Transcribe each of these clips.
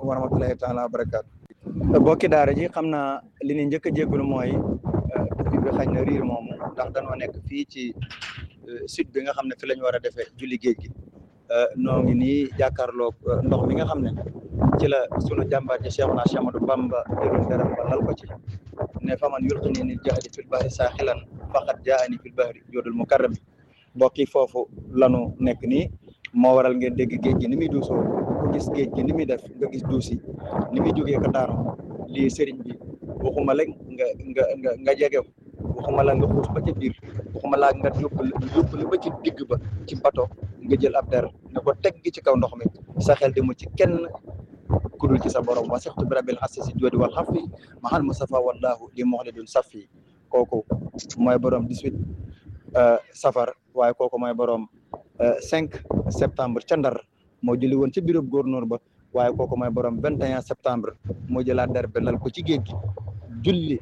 wa rahmatullahi taala wa barakaatu bokki daara ji xam naa li ni njëkk a jégalu mooy bi bi xañ na riir moomu ndax danoo nekk fii ci sud bi nga xam ne fi la ñu war a defee julli géej gi noo ngi nii jàkkaarloog ndox mi nga xam ne ci la sunu jàmbaar ji Cheikhuna Cheikh Ahmadou Bamba jëloon dërëm ba lal ko ci ne faman yulqini nil jahdi fil bahri saaxilan faqad jaani fil bahri joodul mukarram mbokk yi foofu lanu nekk nii moo waral ngeen dégg géej gi ni muy duusoo ku gis géej gi ni muy def nga gis duus yi ni muy jógee ko daanu lii sëriñ bi waxuma la nga nga nga nga jege waxuma la nga xuus ba ca biir waxuma laa nga yóbbu yóbbu la ba ci digg ba ci bato nga jël ab der ne ko teg gi ci kaw ndox mi sa xel di mu ci kenn kudul ci sa borom wa sextu bi rabbil asasi joodi wal xafi mahal musafa wallahu li moxlidun safi kooku mooy borom 18 safar waaye kooku mooy borom 5 septembre ca Ndar moo jëli woon ci bureau gouverneur ba waaye kooku mooy borom 21 septembre moo jëlaat der bi lal ko ci géej gi julli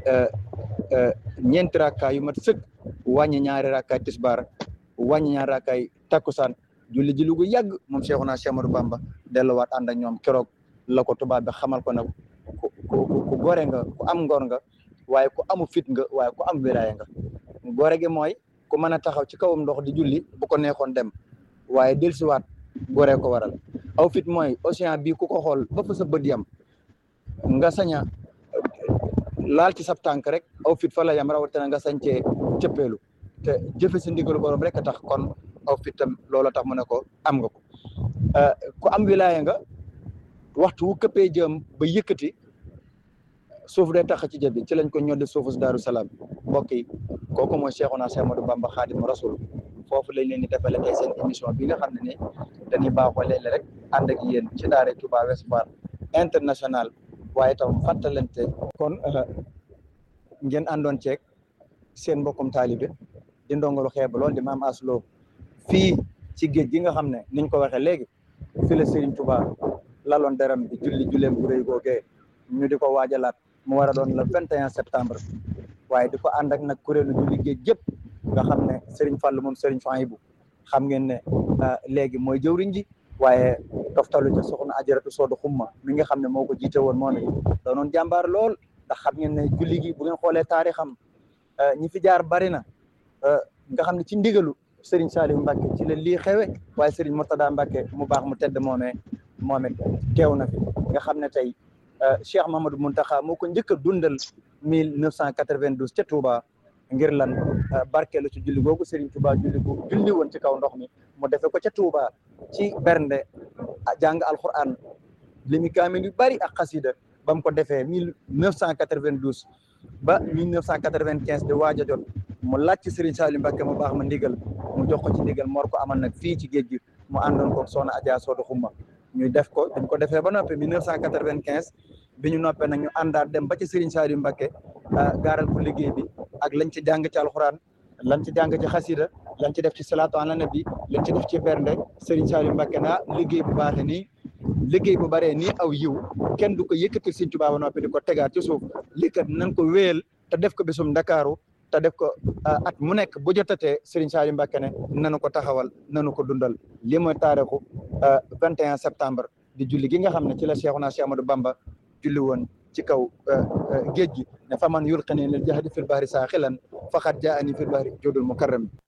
ñeenti rakkaay yu mat sëkk wàññi ñaari rakkaay tisbaar wàññi ñaari rakkaay takkusaan julli ji lu gu yàgg moom Cheikhuna Cheikh Ahmadou Bamba delluwaat ànd ak ñoom keroog la ko tubaab bi xamal ko ne ku ku ku gore nga ku am ngor nga waaye ku amu fit nga waaye ku am wilaaya nga gore gi mooy ku mën a taxaw ci kawam ndox di julli bu ko neexoon dem waaye dellusiwaat gore ko waral aw fit mooy océan bii ku ko xool ba fa sa bët yam nga saña laal ci sab tànk rek aw fit fa la yam rawatina nga sañ cee cëppeelu te jëfe si ndigalu borom rek a tax kon aw fit tam loola tax mu ne ko am nga ko ku am wilaaya nga waxtu wu këppee jëm ba yëkkati suuf day tax ci jëbi ci lañ ko ñoddi suufu si Daaru Salaam mbokk yi kooku mooy Cheikhuna Cheikh Ahmadou Bamba Xaadimu Rasul foofu lañ leen di defale tey seen émission bi nga xam ne ni dañuy baaxoo léeg-léeg rek ànd ak yéen ci daara Touba Ouest Foire international waaye itam fàttalante kon ngeen àndoon ceeg seen mbokkum taalibe di ndongalu xeeba lool di maam aslo fii ci géej gi nga xam ne niñ ko waxee léegi fi la Serigne Touba laloon deram bi julli julleem bu rëy googee ñu di ko waajalaat mu war a doon le 21 septembre waaye di ko ànd ak nag kuréelu julli géej gépp nga xam ne Serigne Fall moom Serigne Fahibou xam ngeen ne léegi mooy jëwriñ ji waaye toftalu ca soxna ajaratu soodu xumma mi nga xam ne moo ko jiite woon moo ne doonoon jàmbaar lool ndax xam ngeen ne julli gi bu ngeen xoolee taarixam ñi fi jaar bari na nga xam ne ci ndigalu Serigne Saliou Mbacke ci la lii xewe waaye Serigne Murtada Mbacke mu baax mu tedd moomee moom it teew na fi nga xam ne tey Cheikh Mamadou Muntaxa moo ko njëkk a dundal mille neuf cent quatre-vingt-douze ca Touba ngir lan barkeelu ci julli googu Serigne Touba julli gu julli woon ci kaw ndox mi mu defe ko ca Touba ci bernde jàng alquran limi kaamil yu bari ak xasida ba mu ko defee mille neuf cent quatre-vingt-douze ba mille neuf cent quatre-vingt-quinze di waaj a jot mu laaj ci Serigne Saliou Mbacke mu baax ma ndigal mu jox ko ci ndigal mor ko amal nag fii ci géej gi mu àndoon ko soxna Adja Soodu Xumma ñu def ko dañ ko defee ba noppi mille neuf cent quatre-vingt-quinze bi ñu noppee nag ñu àndaat dem ba ci Serigne Saliou Mbacke gaaral ko liggéey bi ak lañ ci jàng ci alxuraan lañ ci jàng ci xasida lañ ci def ci salaatu ala nabi lañ ci def ci bernde Serigne Saliou Mbacke naa liggéey bu baaxee nii liggéey bu baree nii aw yiw kenn du ko yëkkati Serigne Touba ba noppi di ko tegaat ci suuf lii kat nañ ko wéyal te def ko bisum Ndakaaru te def ko at mu nekk bu jotatee Serigne Saliou Mbacke ne nanu ko taxawal nanu ko dundal lii mooy taarixu 21 septembre di julli gi nga xam ne ci la Cheikhuna Cheikh Ahmadou Bamba julli woon ci kaw géej gi ne faman yulqini lil jahdi fil bahri saaxilan faqad jaani fil bahri jodul mukarram